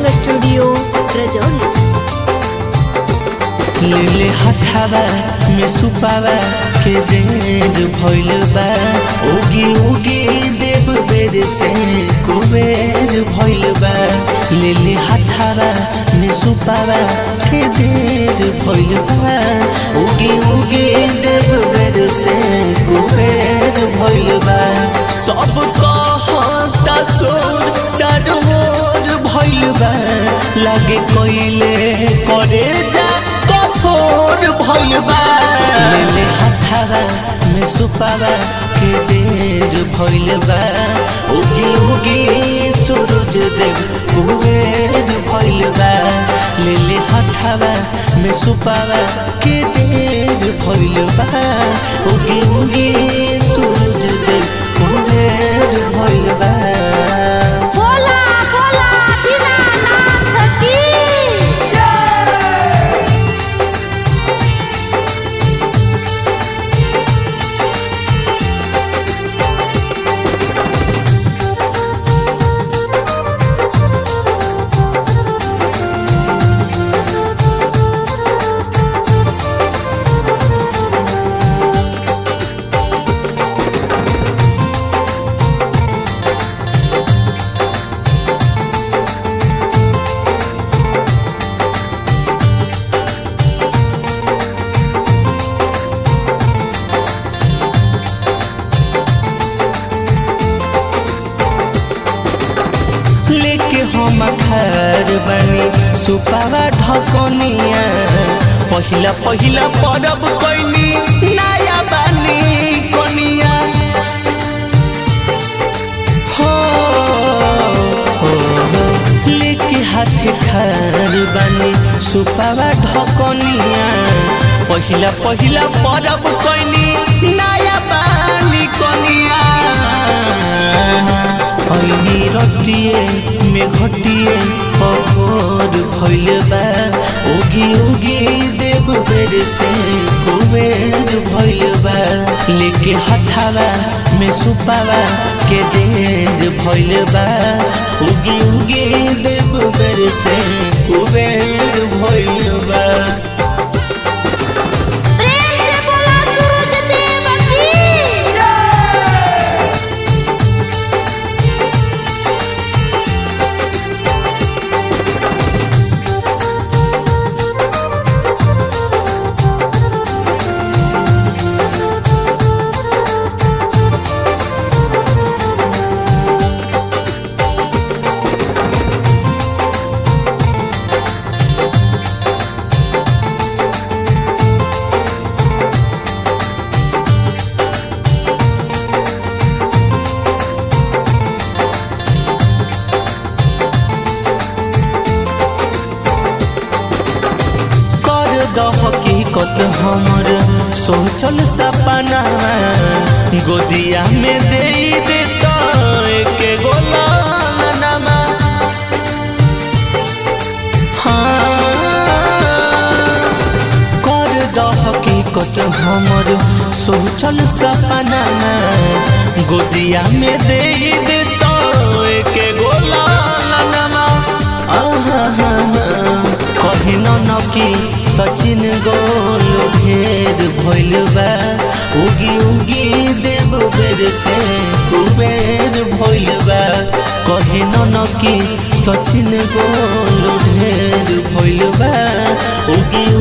Recording studio Rajauli लेले हथावा में सुपावा के देर भइल बा उगी उगी देव बेर से कुबेर भइल बा लेले हथावा में सुपावा के देर भइल बा उगी उगी देव बेर से कुबेर भइल बा सब कहता सोर चारों ओर भइल बा लागे कोइले करे जा कठोर भइल बा लेले हथावा में सुपावा के देर भइल बा उगी उगी सूरज देव कुबेर भइल बा लेले हथावा में सुपावा के देर भइल बा उगी उगी सूरज देव कुबेर भइल बा बोला बोला दीनानाथ की लेके हम खार बनी सुपावा ढकनिया पहिला पहिला परब कैनी नया बानी कनिया हो, हो, हो। लेके हाथ खार बनी सुपावा ढकनिया पहिला पहिला परब कैनी नया बानी कनिया ऐनी रतिए में घटिए पभोर भइल बा उगी उगी देव बेर से कुबेर भइल बा लेके हथावा में सुपावा के देर भइल बा उगी उगी देव बेर से कुबेर भइल बा प्रेम से बोला सूरज देव की कर द हकीकत हमर सोचल सपना गोदिया में दे दे तो एक गोलानमा हाँ कर द हकीकत हमर सोचल सपना गोदिया में दे दे तो एक गोलानमा आहा कहिन न कि सचिन गोल ढेर भइल बा उगी उगी देव बेर से कुबेर भइल बा कहिन न कि सचिन गोल ढेर भइल बा उगी